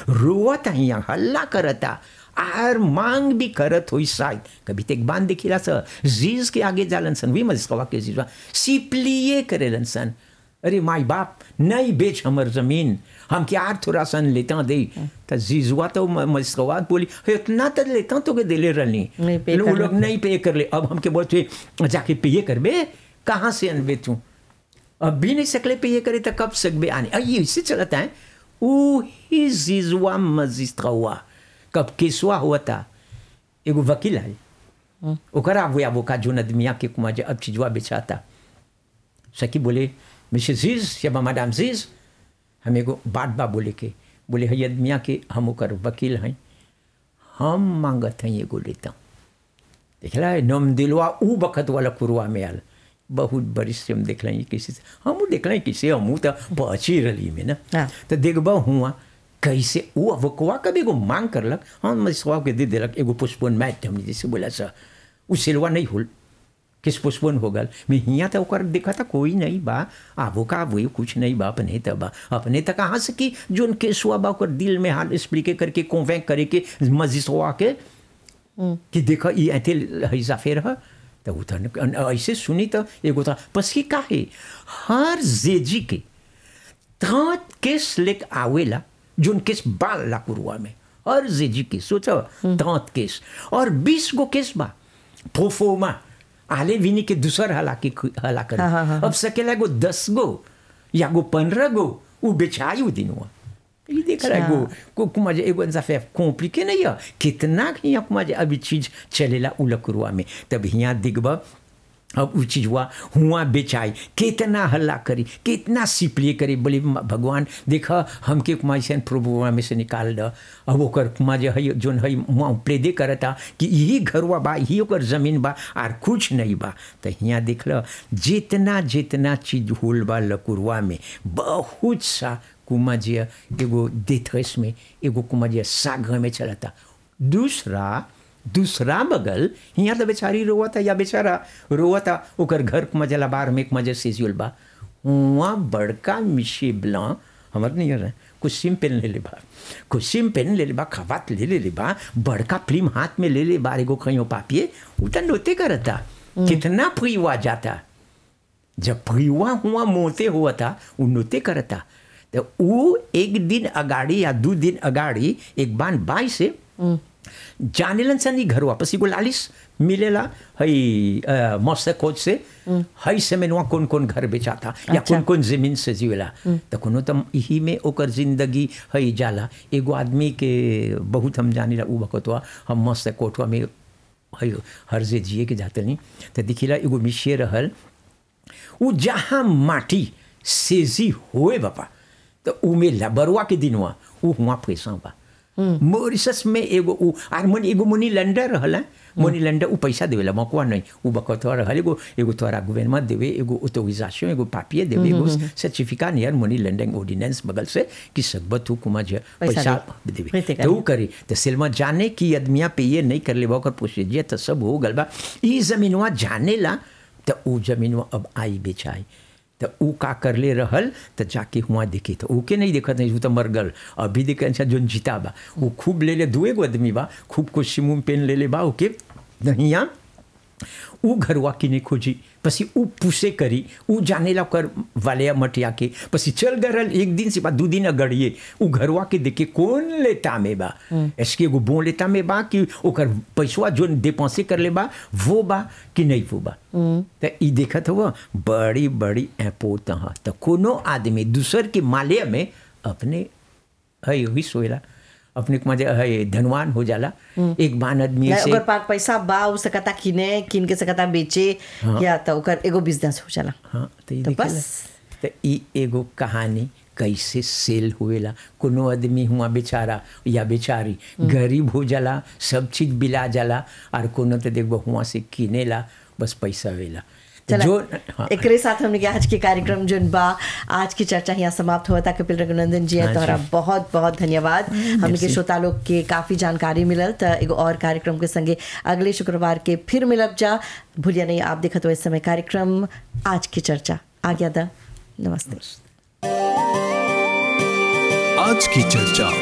रोवत यहाँ हल्ला करता आर मांग भी करत हुई शायद कभी तेक बांध देखिला सर जीज के आगे जालन सन वी मजिस्कवा के जीजवा सिपलिए करेलन सन अरे माई बाप नहीं बेच हमर जमीन हम क्या आर थोड़ा सन लेता दे तो जीजुआ तो मजिस्कवा बोली "हे, इतना तो लेता तो के दिले रहनी नहीं पे वो कर लोग नहीं पे कर ले अब हमके बोलते जाके पे करबे कहाँ से अनबे तू अब भी नहीं सकले पे ये करे तो कब सकबे आने अब ये इससे चलता है ऊ ही जीजुआ मजिस्ट्रा हुआ कब केसुआ हुआ था एगो वकील है ओकर आबू आबू का जोन आदमिया के कुमा जे अब चीजवा बेचाता सकी बोले मिस्टर जीज या मैडम जीज हम एगो बात बा बोले के बोले है आदमिया के हम ओकर वकील हैं हम मांगत हैं एगो लेता देखला है नम दिलवा ऊ बखत वाला कुरुआ में आल बहुत बरिश से हम देख लें किसी से हम देख लें किसी हम तो पहुँची रही में ना हाँ। तो देखबा हुआ कैसे वो अवकवा कभी एगो मांग करलक हम मसवा के दे देलक एगो पुष्पन मैट हमने जैसे बोला सा उ सिलवा नहीं होल किस पुष्पन हो गल मैं हियाँ तो ओकर देखा था कोई नहीं बा आबो का वो कुछ नहीं बा अपने तब बा अपने तक कहाँ से कि जोन केसुआ बा ओकर दिल में हाल एक्सप्लिके करके कॉन्वेंक करे के मजिस्वा के कि देखो ये ऐसे हैजा फेर है तो वो तो ऐसे सुनी तो एगो था पसी का है हर जेजी के तात केस लेक आवेला जोन केस बाल ला कुरुआ में हर जेजी के सोचो तात केस और बीस गो केस बा प्रोफोमा आले विनी के दूसर हला के हला कर हाँ, हाँ, हाँ। अब सकेला गो दस गो या गो पंद्रह गो वो बेचायु दिन हुआ ये देख रहा है गो को कुमा जे एगो इंसाफे कॉम्प्लिके नहीं है कितना यहाँ कुमा जे अभी चीज चलेला उलकुरुआ में तब यहाँ दिखबा अब उ चीजवा हुआ बेचाई कितना हल्ला करी कितना सिपलिए करी बोले "म- भगवान देखा हमके कुमार से प्रभुआ में से निकाल द अब ओकर कुमार जे है जोन है वहाँ प्रेदे करता कि यही घरवा बा यही ओकर जमीन बा आर कुछ नहीं बा तो यहाँ देख ल जितना जितना चीज होल बा लकुरवा में बहुत सा कुमा जे एगो देथस में एगो कुमा जे साग में चलता दूसरा दूसरा बगल यहाँ तो बेचारी रोवता या बेचारा रोवता ओकर घर के मजला बार में एक मजे से बा वहाँ बड़का मिशी ब्ला हमर नहीं रहे कुछ सिम पेन ले ले बा कुछ सिम पेन ले ले बा खवात ले ले ले बा बड़का फिल्म हाथ में ले ले बार एगो कहीं पापिए उतना नोते करता कितना फुईवा जाता जब फुईवा हुआ मोते हुआ था वो नोते करता तो वो एक दिन अगाड़ी या दो दिन अगाड़ी एक बान बाई से जानेलन सन ई घर वापस एगो लालिस मिलेला हई अ, मस्त कोच से हई से में वहाँ कौन कौन घर बेचाता या अच्छा। कौन कौन जमीन से जीवेला तो कोनो तो यही में ओकर जिंदगी हई जाला एगो आदमी के बहुत हम जानीला उ बकतवा हम मस्त कोटवा में हई हर जे जिए के जाते नहीं तो दिखिला एगो मिशिए रहल उ जहाँ माटी सेजी होए बापा तो उमे लबरुआ के दिन हुआ उ हुआ पैसा बा मॉरिशस में एगो उ आर मन एगो मनी लंडर रहल हैं। मनी लंडर उ पैसा देवेला मकुआ नहीं उ बकतवा रहल एगो एगो तोरा गवर्नमेंट देवे एगो ऑथोराइजेशन एगो पापिये देवे एगो certificate near money laundering ordinance बगल से कि सकबत हु कुमा जे पैसा पैसा दे। देवे प्रीति तो उ करी। करी तो सिल्मा जाने की आदमिया पे ये नहीं कर ले ओकर प्रोसीजर तो सब हो गल बा ई जमीनवा जाने ला तो उ जमीनवा अब आई बेचाई तो उ का कर ले रहल तो जाके हुआ देखे तो ऊके नहीं देखत नहीं उ तो मर गल अभी देखे अच्छा जोन जीता बा उ खूब ले ले दुए गो आदमी बा खूब को सिमुम पेन ले ले बा ओके नहिया उ घरवा किने खोजी पसी उ पुसे करी उ जानेला ओकर वाले मटिया के पसी चल गरल एक दिन से बाद दू दिन अगड़िए उ घरवा के देखे कौन लेता में बा इसके एगो बो लेता में बा कि ओकर पैसवा जोन डिपॉसे कर ले बा वो बा कि नहीं वो बा तो ई देखत हुआ बड़ी बड़ी ऐपो तहाँ तो कोनो आदमी दूसर के माले में अपने है वही सोएला अपने को मजे है धनवान हो जाला एक बान आदमी या से ओकर पास पैसा बा उ सकता किने किन के सकता बेचे या तो ओकर एगो बिजनेस हो जाला हाँ तो, तो तो बस। तो ई एगो कहानी कैसे सेल हुएला कोनो आदमी हुआ बेचारा या बेचारी गरीब हो जाला सब चीज बिला जाला और कोनो तो देखबो हुआ से किनेला बस पैसा वेला चला जो हाँ, एकरे साथ हमने के आज के कार्यक्रम जोन बा आज की चर्चा यहाँ समाप्त हुआ था कपिल रघुनंदन जी हाँ जी। तोहरा बहुत बहुत धन्यवाद हमने के merci। श्रोता लोग के काफी जानकारी मिलल तो एगो और कार्यक्रम के संगे अगले शुक्रवार के फिर मिलब जा भूलिया नहीं आप देखत हो इस समय कार्यक्रम आज की चर्चा आ गया था नमस्ते आज की चर्चा